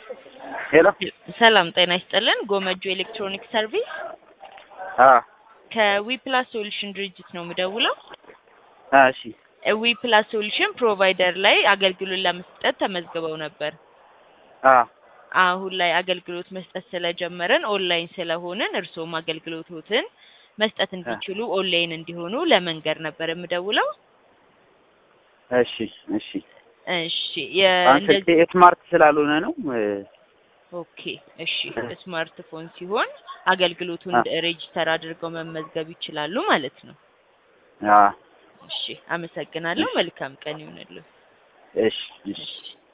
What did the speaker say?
ሄሎ ሰላም ጤና ይስጥልን። ጎመጁ ኤሌክትሮኒክ ሰርቪስ አ ከዊፕላስ ሶሉሽን ድርጅት ነው የምደውለው። አ እሺ ዊፕላስ ሶሉሽን ፕሮቫይደር ላይ አገልግሎት ለመስጠት ተመዝግበው ነበር። አ አሁን ላይ አገልግሎት መስጠት ስለጀመረን ኦንላይን ስለሆንን እርስዎም አገልግሎቶትን መስጠት እንዲችሉ ኦንላይን እንዲሆኑ ለመንገር ነበር የምደውለው። እሺ እሺ እሺ አንተ የእንደዚህ ስማርት ስላልሆነ ነው እ፣ ኦኬ እሺ ስማርትፎን ሲሆን አገልግሎቱን አ። ሬጂስተር አድርገው መመዝገብ ይችላሉ ማለት ነው። አ እሺ አመሰግናለሁ። መልካም ቀን ይሁንልህ። እሺ እሺ እሺ